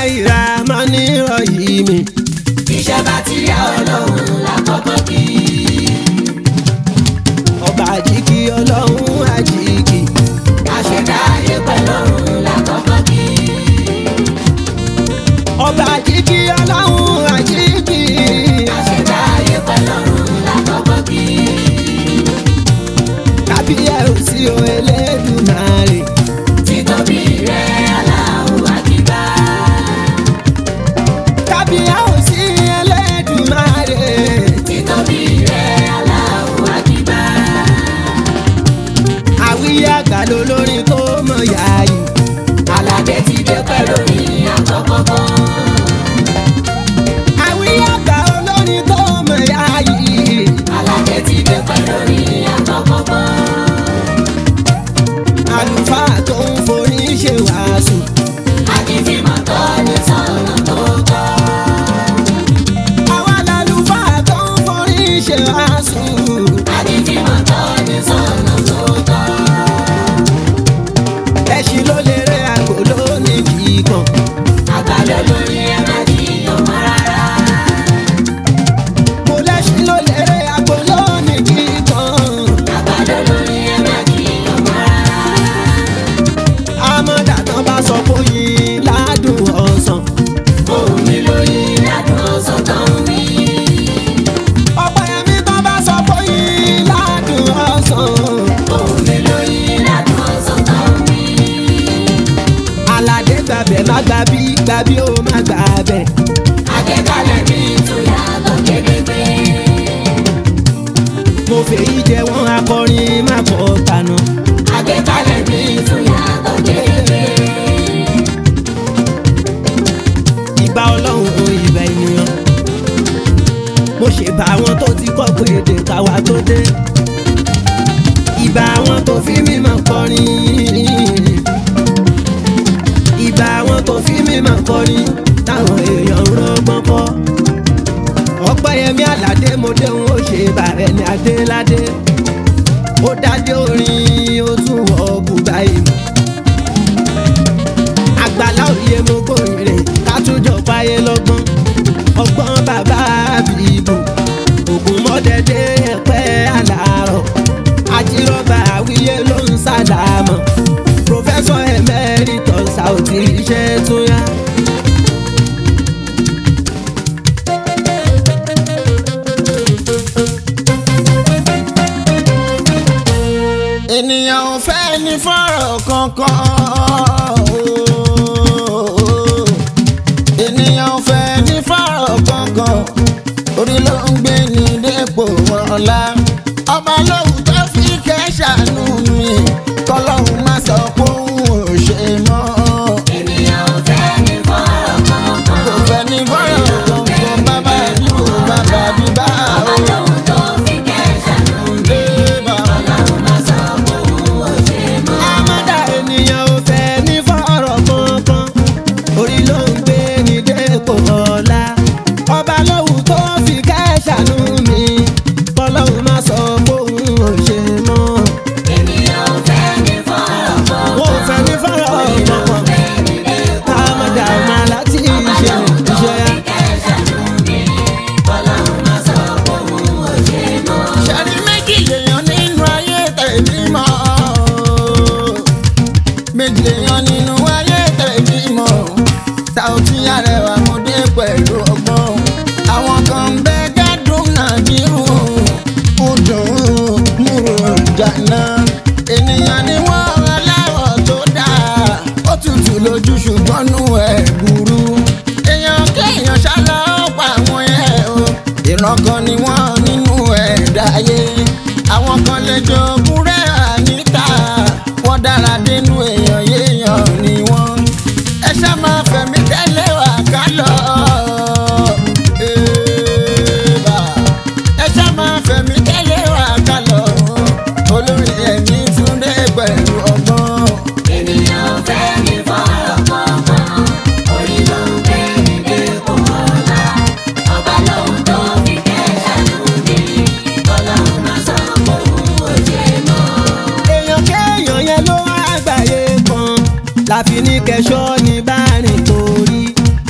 bisimilayi ramani rahimi. iṣẹ́ bá ti yá ọlọ́run lákọ́kọ́ kí. ọba àjíkì ọlọ́run àjíkì. àṣẹdá ayé pẹ̀lú ọ̀run lákọ́kọ́ kí. ọba àjíkì ọlọ́run àjíkì. àṣẹdá ayé pẹ̀lú ọ̀run lákọ́kọ́ kí. kábíyèsí o Elédùmarè. títóbi rẹ̀ Allahu Akbar. kábíyèsí Elédùmarè. títóbi rẹ̀ Allahu Akbar. àwíyé àgbà lolórin tó mọ̀ yáàyè. aládé ti dé pẹ̀lú ní àkọ́kọ́. àwíyé àgbà olórin tó mọ̀ yáàyè. aládé ti dé pẹ̀lú ní àkọ́kọ́. àlùfáà tó ń forí ṣe wàásù. àdìfímọ̀ tó ní sọ̀nà tó tọ́. àwa làlùfáà tó ń forí ṣe wàásù. àdìfímọ̀ tó ní sọ̀nà tó tọ́. ẹṣin ló lè rẹ àgbò lónìí kíkan. àgbàdo lórí ẹ má jiyàn mọ́ rárá. mo lẹ́ṣin ló lè rẹ àgbò lónìí kíkan. àgbàdo lórí ẹ má jiyàn mọ́ rárá. àmọ́dá tán bá sọ pé yín ládùn ọ̀sán. òun mi lórí ládùn ọ̀sán tó ń wí. ọ̀pọ̀ ẹ̀mí tán bá sọ pé yín ládùn ọ̀sán. òun mi lórí ládùn ọ̀sán tó ń wí. aládé gbàbẹ̀ má gbà bí gbà bí ó má gbà bẹ̀. àgbékalẹ̀ mi tún yàtọ̀ gédégbé. mo fèyí jẹ wọn akọrin má kọ́ tànà. àgbékalẹ̀ mi tún yàtọ̀ gédégbé. ìbá ọlọ́run ìbá ènìyàn. mo ṣèbà àwọn tó ti kọ́ pé èdè káwa tó dé. ìbá àwọn tó fi mímọ̀ kọrin. ìbá àwọn tó fi mímọ̀ kọrin táwọn èèyàn ń rọgbọ́n kọ́. ọpẹ́yẹmí àlàdé mo dé òun ó ṣe bàrẹ̀ ní adéládé. ó dájọ́ orin ó tún wọ bùbá ìmọ̀ àgbàlá òye mo gbòòrè ká tún jọ fáyé lọ́gbọ́n ọgbọ́n bàbá àbíbù ògùn mọ́dẹ́dẹ́ ẹ̀pẹ́ àlàárọ̀ àjírọ́bà àwíyé ló ń sàdámọ̀ pòfẹ́sọ̀ emeritus Saoty iṣẹ́ tún yá. ènìyàn ò fẹ́ ní fọ́rọ̀ kankan. ooo. ènìyàn ò fẹ́ ní fọ́rọ̀ kankan. orí ló ń gbé ní dépò ọ̀la. ọba lóhùn tó fi kẹ́sàánú mi. kọ́lọ́hún má sọ pé òun ò ṣe mọ́. ènìyàn ò fẹ́ ní fọ́rọ̀ kankan. kò fẹ́ ní fọ́rọ̀ kankan. bàbá ìlú bàbá bíbá. ọba lóhun tó fi kẹ́sàánú mi. ọlọ́run má sọ pé òun ò ṣe mọ́. àmọ́dá ènìyàn ò fẹ́ ní fọ́rọ̀ kankan orí ló ń gbé ní dépò ọ̀la ọba lóhùn tó fi kẹ́sàánú mi kọ́lọ́hún má sọ pé òun ò ṣe mọ́. ènìyàn ò fẹ́ ní fọ́rọ̀ kankan. wọ́n ò fẹ́ ní fọ́rọ̀ kankan àmọ́dá ọmọ láti ṣe iṣẹ́ yá. ṣẹ́ni méjì lèèyàn nínú ayé tẹ̀mí mọ́. méjì lèèyàn nínú ayé tẹ̀mí mọ́. Saoty Arẹwà mo dé pẹ̀lú ọgbọ́n. àwọn kan ń bẹ gádùn náà nírú. ó dùn ún múrò jàná. ènìyàn ni wọ́n aláwọ̀ tó dáa. ó tutù lójú ṣùgbọ́n nú ẹ̀ burú. èèyàn kéèyàn ṣálá ó pa àwọn ẹ̀ o. ìran kan ni wọ́n nínú ẹ̀dá ayé. àwọn kan lè jogún rẹ̀ àníkà. wọ́n dára dénú èèyàn yéèyàn ni wọ́n. ẹ ṣá máa fẹ̀mí tẹ́lẹ̀ wá ká lọ. Èèbà. ẹ ṣá máa fẹ̀mí tẹ́lẹ̀ wá ká lọ. olórí ẹ̀mí Túndé pẹ̀lú ọgbọ́n. ènìyàn ò fẹ́ ní fọ́rọ̀ kankan. orí ló ń gbé ní dépò ọ̀la. ọba lóhun tó fi kẹ́sàánú mi. ọlọ́run má sọ pé òun ò ṣe mọ́. èèyàn kéèyàn yẹn ló wá àgbáyé kan láfi ní kẹsọ́ ní bárìn torí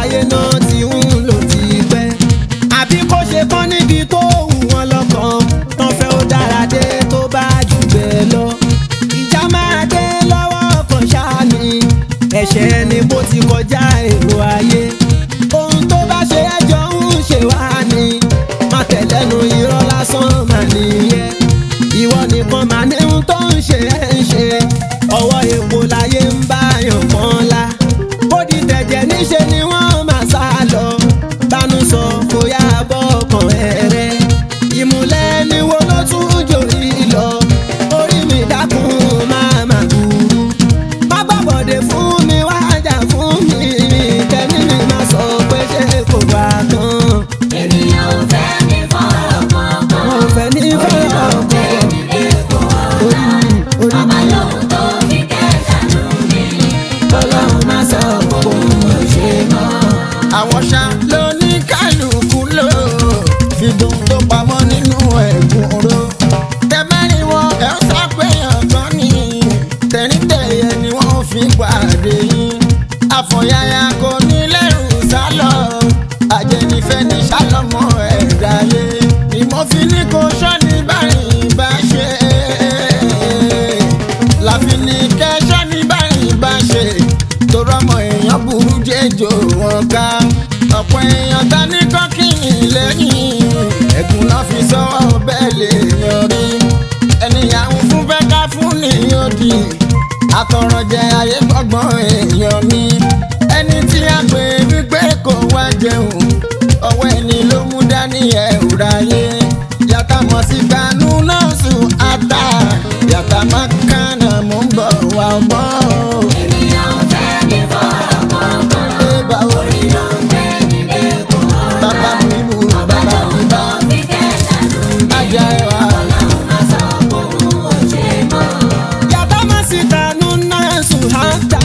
láyé náà ti ń lò ti pẹ́ àbí kó ṣe kán níbi tó wù wọ́n lọ́kàn tán fẹ́ ó dára dé tó bá jù bẹ́ẹ̀ lọ ìjà máa dé lọ́wọ́ kan ṣáà ni ẹ̀ṣẹ̀ ni bó ti kọjá èrò ayé ohun tó bá ṣe ẹjọ́ ń ṣe wá ni má tẹ̀lẹ́nu irọ́ lásán mà nìyẹn ìwọ nìkan mà ní ohun tó ń ṣe ẹ́ ń ṣe ọwọ́ epo láyé ń bá yàn kan la bó di tẹ̀jẹ̀ níṣe ni wọ́n máa sá lọ bánú sọ kó yá bọ́ ọkàn ẹ̀rẹ́ ìmùlẹ̀ ni wo ló tún jòrí lọ orí mi dákun máa má burú má gbàbọ̀dé fún mi wá jà fún mi kẹ́ni mi má sọ pé ṣé kò bá tán ènìyàn ò fẹ́ ní fọ́rọ̀ kankan. wọn ò fẹ́ ní fọ́rọ̀ ọkọ̀ orí mi orí Ọba mi lóhun tó fi kẹ́sà lù mí. ọlọ́run má sọ pé òun ò ṣe mọ́. àwọn ṣá ló ní kálukú lò fi dùn tó pamọ́ nínú ẹ̀gún ro. tẹ́mẹ́rin wọn ẹ̀ ń sápẹ́yàn gan ni tẹ̀ríntẹ̀yẹ ni wọ́n fi pàdé yín. àfọ̀yàyà kò ní lẹ́rù sálọ àjẹnifẹ́ ní sálọmọ ẹ̀dá yé. ìmọ̀fin ní kò sọ́ni báyìí bá ṣe láfi ní kẹ́sọ́ ní báyìí bá ṣe torọ́mọ èèyàn burú jẹjọ wọn ká ọ̀pọ̀ èèyàn ta ní kọ́kìnì lẹ́yìn ẹ̀gún náà fi sọ́wọ́ bẹ́ẹ̀ lè yan rí ènìyàn ń fún fẹ́ ká fún nìyàn dì àtọ̀rọ̀jẹ ayé gbọ́gbọ́n èèyàn mi ẹni tí a pè wípé kò wá jẹun ọwọ́ ẹni ló mú dání ẹ̀rù ráyé yàtà mọ̀ sí gbanú náà sùn ata yàtà má kánà mò ń bọ̀ wá mọ́ o. Ènìyàn ò fẹ́ ní fọ́rọ̀ kankan. Ẹ bá wo Orí ló ń gbé ní dépò ọ̀la. bàbá mi mú Ọba bàbá mi lóhun bá tó fi kẹ́sà lù mí. ajá ẹ wá. Ọlọ́run má sọ pé òun ò ṣe mọ́. Yàtá máa sí kanú náà sùn hátà.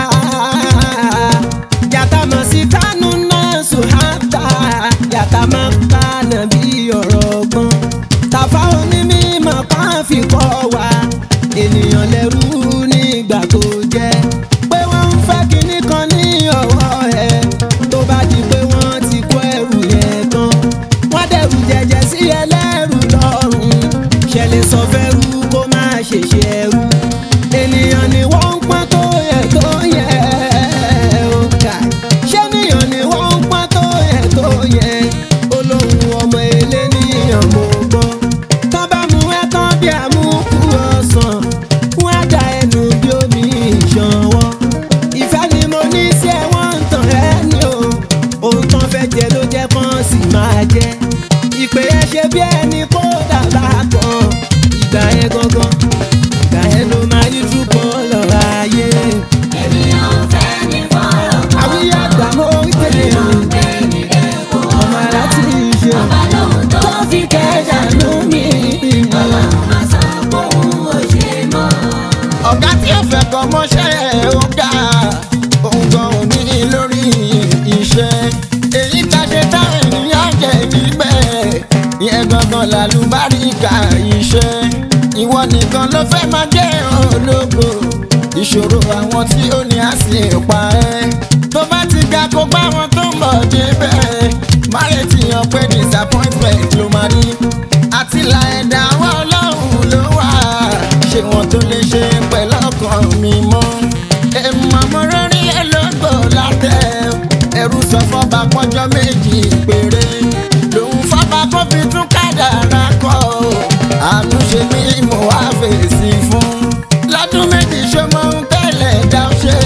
Yàtá máa sí kanú náà sùn hátà. Yàtá máa kánà bí ọ̀rọ̀ ọgbọ́n. Tàfà onímọ̀ kan fi kọ́ wa. Ènìyàn lẹ́rú nígbà tó jẹ́. Pé wọ́n ń fẹ́ kinní kan ní ọwọ́ ẹ̀. Tó bá di pé wọ́n ti kó ẹrù yẹn tán. Wọ́n dẹ̀rù jẹjẹ sí ẹlẹ́rù lọ́rùn. Ṣẹlẹ̀ sọ fẹ́rù kó má ṣe ṣe ẹrú. Ènìyàn ni wọ́n ń pọ́n tó yẹ tó yẹ ó kà. Ṣé ènìyàn ni wọ́n ń pọ́n tó yẹ tó yẹ? Olóhùn ọmọ eléníyàn mo gbọ́. Tọ́ bá mú ẹ tán bí àmúkú ọ̀sán. Wọ́n á da ẹnu bí omi ìṣanwọ́. Ìfẹ́ ni mo ní sí ẹ wọ́n ń tàn ẹ́ ní o. Ohun tán fẹ́ jẹ ló jẹ́ kán sì máa jẹ. Ìpè ẹ ṣe bí ẹni kó dàgbà kan. Ìgbà yẹn gangan. Ìgbà yẹn ló máa yí túbọ̀ lọ́ra ayé. Ènìyàn ò fẹ́ ní fọ́rọ̀ kankan. Àwíyé àgbà mo ń kéde Orí ló ń gbé ní dépò ọmọ ọ̀la. láti ṣe. Ọba lóhun tó fi kẹ́sà lù mí. Ọlọ́run má sọ pé òun ò ṣe mọ́. ọ̀gá tí ó fẹ́ kọ́ mọ́ṣẹ́ ẹ̀ ó ga òun gan ò ní lórí iṣẹ́ èyí tá ṣe táwọn ènìyàn jẹ níbẹ̀ ìyẹn gangan làlùbáríkà iṣẹ́ ìwọ nìkan ló fẹ́ máa jẹ́ ológo ìṣòro àwọn tí ó ní á sì pa ẹ́ tó bá ti ga kó gbá wọn tó ń bọ̀ débẹ̀ má retí hàn pé disappointment ló máa rí àti là ẹ̀dá wa ọlọ́run ló wà ṣé wọn tó lè ṣe pẹ̀lú ọkàn mi mọ́ èèmọ̀ mo rẹ́rí ẹ lọ́gbọ̀ látẹ̀ ẹrú sọ fọ́ba pọ́jọ́ méjì péré lòun fọ́ba kó fi tún kádàrá kọ́ àánú ṣe mí mo wá fèsì fún lọ́dún méjì ṣe mọ ohun tẹ́lẹ̀ dá ó ṣe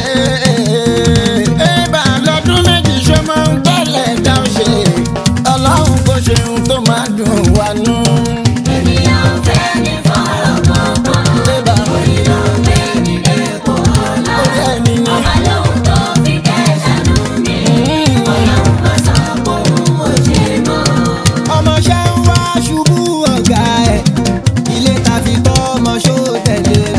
ébà lọ́dún méjì ṣe mọ ohun tẹ́lẹ̀ dá ó ṣe ọlọ́run kò ṣe ohun tó máa dùn wá nú. Ènìyàn ò fẹ́ ní fọ́rọ̀ kankan. ébà Orí ló ń gbé ní dépò ọ̀la. orí ẹni ni. Ọba lóhun tó fi kẹ́sà lù mí. Ọlọ́run má sọ pé òun ò ṣe mọ́. ọmọọṣẹ́ ń wá ṣubú ọ̀gá ẹ̀ ilé ta fi tọ́ ọmọ ṣó tẹ̀lé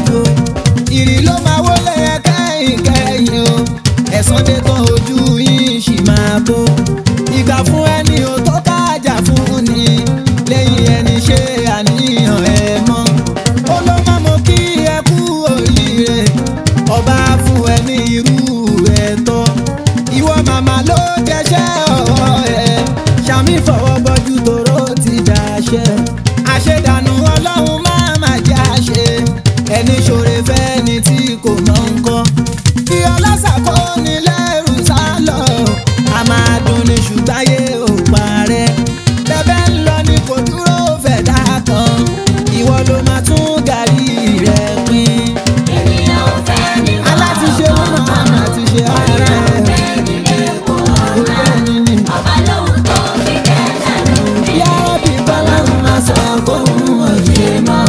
èṣù gbáyé ò parẹ́ bẹ́bẹ́ ń lọ ní kò dúró fẹ̀dá kan ìwọ ló máa tún gàrí rẹ̀ pín ènìyàn ò fẹ́ ní alátiṣe ló máa máa ti ṣe ara ẹ̀ ìwé ẹni ni ọba lóhun tó fi kẹ́sà lómi. yàrá bí bọ́lá ń máa sọ kóhun ọ̀ṣẹ́ mọ́.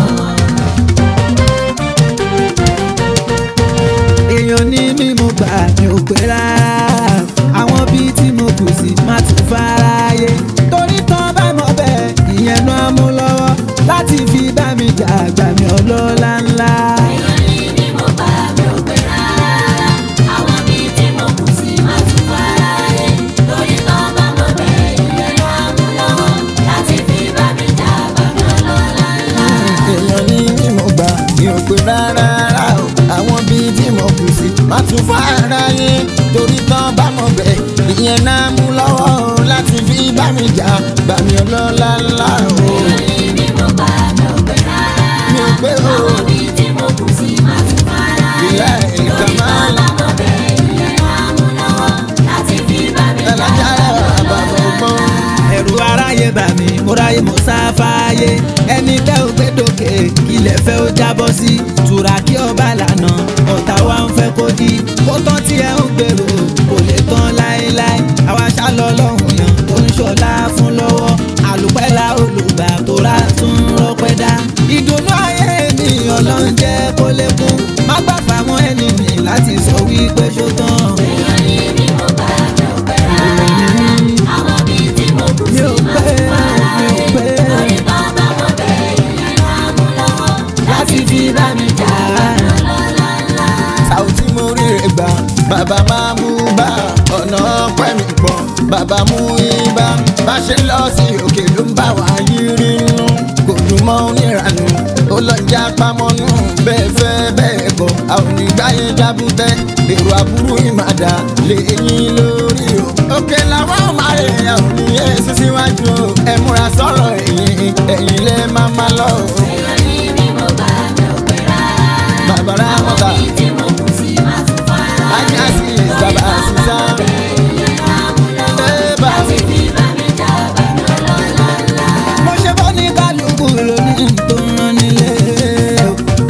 èèyàn ní mímú gbà mí ò pé rárá àwọn bíi tí mo kù sí má tún fáráyé torí tán bá mọ bẹ́ẹ̀ ìyẹn náà mú lọ́wọ́ láti fi bá mi jà àgbà mi ọlọ́lá ńlá. èèyàn ní bí mo bá mi ò pé rárá. àwọn bíi tí mo kù sí má tún fara rẹ̀. torí tán bá mọ̀ bẹ́ẹ̀ ìyẹn ló á mú lọ́wọ́. láti fi bá mi jà bá mi ọlọ́lá ńlá. èèyàn ní mímọ̀ gbà mi ò pé rárá rárá o àwọn bíi tí mo kù sí má tún fara yín torí tán bá mọ̀ bẹ́ẹ̀ ìyẹn náà mú lọ́wọ́ o láti fi bá mi jà bá mi ọlọ́lá ńlá o. èèyàn ní bí mo bá mi ò pé rárá. mi ò pé o àwọn bíi tí mo kù sí má tún fara ìyá rẹ̀. ẹ̀ nìkan torí máa tán ń bá mọ̀ bẹ́ẹ̀ ìyẹn ló á mú lọ́wọ́. láti fi bá mi jà ẹlẹ́jà bá mi rẹ̀ bàbá ọlọ́lá ọgbọ́n. ńlá. ẹ̀rù aráyé bà mí mo ráyè mo sáfáyé ẹni tẹ́ ò gbé dòkè ilẹ̀ fẹ́ ó jábọ́ sí tura kí ọba lànà ọ̀tá wa ń fẹ́ kó di kó tán tí ẹ ń gbèrò kò lè tán láéláé àwa ṣálọ lọ́hùn yàn tó ń ṣọlá fún lọ́wọ́ àlùpẹ́lá olùgbà tó rà tún rọpẹ́ dá ìdùnnú ayé ènìyàn ló ń jẹ́ kó lékún má gbà fáwọn ẹni mi láti sọ wípé ṣó tán. èèyàn ní bí mo bá mi ò pé rárá. àwọn bíi tí mo kù mi sí ò má pé tún fara mi ò rẹ̀. pé. torí tán bá mọ̀ bẹ́ẹ̀ ìyẹn ló á mú lọ́wọ́. láti fi bá mi jà bá mi ọlọ́lá ńlá. Sàùtì mo rí rẹ̀ gbà bàbá máa mú bá ọ̀nà ọpẹ́ mi pọ̀ bàbá mú ibà bá ṣe lọ sí òkè ló ń bá wa yírí nù kò dùn mọ́ oníranù ó lọ já pamọ́nù bẹ́ẹ̀ fẹ́ bẹ́ẹ̀ kọ́ àwọn onígbáyé jábútẹ́ èrò àbúrú ìmàdà lè yín lórí o. òkè làwọn máa rè àwọn oníyẹ sísíwájú o ẹ múra sọ̀rọ̀ ẹ̀yìn ẹ̀yìn lẹ́ máa má lọ o. èèyàn ní bí mo bá mi ò pé rárá. bàbá rà àwọn mọ́ta bíi tí mo kù sí má tún fara rẹ̀. ajá sí bàbá sísá. ìyẹn ló á mú lọ́wọ́. Ẹ bá láti fi bá mi jà bá mi ọlọ́lá ńlá. mo ṣe bó ní kálukú lónìí tó ń rán nílé o.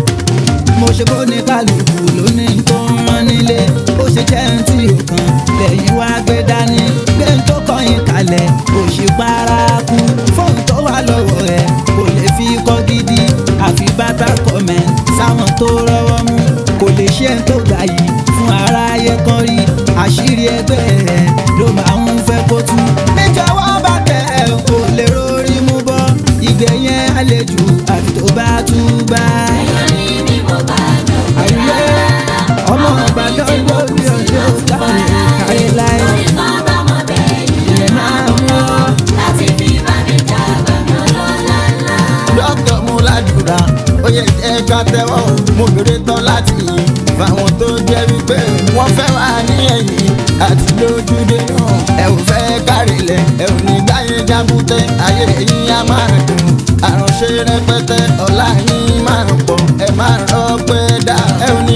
mo ṣe bó ní kálukú lónìí tó ń rán nílé ó ṣe jẹ́ ń tí ò kan lẹ́yìn wá gbé dání gbé ń tó kọyìn kalẹ̀ òṣì paraku fóun tó wà lọ́wọ́ ẹ̀ kò lè fi kọ́ gidi àfi bàbá kọ́mẹ̀ sáwọn tó rọ́wọ́ mú kò lè ṣe ń tó gbà yìí fún aráyé kan rí àṣírí ẹgbẹ́ ẹ̀ ló máa ń fẹ́ kó tú níjọwọ́ bá tẹ̀ ẹ̀ kò lè rórí mú bọ́ ìgbẹ̀yẹn àlejò àfi tó bá tú bá. èèyàn ní bí mo bá mi ò pé àyè rárá. ọmọ ìbàdàn lórí ọjọ́ kárí kárí láì torí tán bá mọ̀ bẹ́ẹ̀ ìyẹn ilẹ̀ ló á náà mú mú ọ. lọ́wọ́. láti fi bá mi jà bá mi ọlọ́lá ńlá. dókítà mú ládùúrà ó yẹ jẹ́ ká tẹ́wọ́ mo bèrè tán láti yìn fáwọn tó jẹ́ wípé wọ́n fẹ́ wà ní ẹ̀yìn àti lójúdé náà ẹ ò fẹ́ kárìlẹ̀ ẹ ò ní gbáyé jábútẹ́ ayé yín á máa dùn àránṣe rẹpẹtẹ ọ̀la yín máa pọ̀ ẹ máa rọpẹ́ dá ẹ ò ní